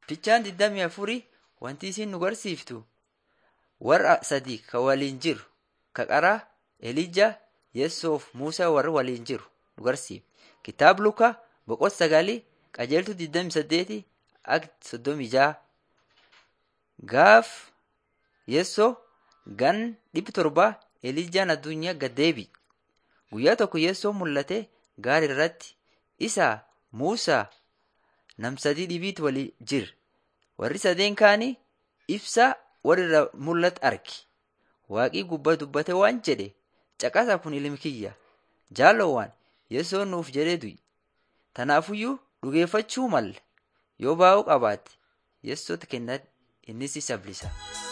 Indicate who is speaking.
Speaker 1: Fichaan digdamii afurii wanti isin nu barsiiftu warra sadii ka waliin jiru ka qaraa Elijaa, Yeessoof Muusaa warra waliin jiru nu barsiifti. Kitaaba Lukaa boqonnaa sagalii qajeeltuu digdamii saddeetii akka soddomii ja'a. Gaaf Yeessoo gan dhibba torbaa Elijaan addunyaa gad deebi'e. Guyyaa tokko Yeessoon mul'ate gaara irratti isaa Muusaa nam sadii dhibiitu walii jira. Warri sadeen kaanii ibsaa walirraa mul'atu arge. Waaqii gubbaa dubbate waan jedhe caqasaa kun ilmi kiyya jaalowwan Yeessoon nuuf jedhee du'e. Tanaafuyyuu dhugeeffachuu malla yoo baay'uu qabaatte Yeessootti kennaa innis isa bilisa.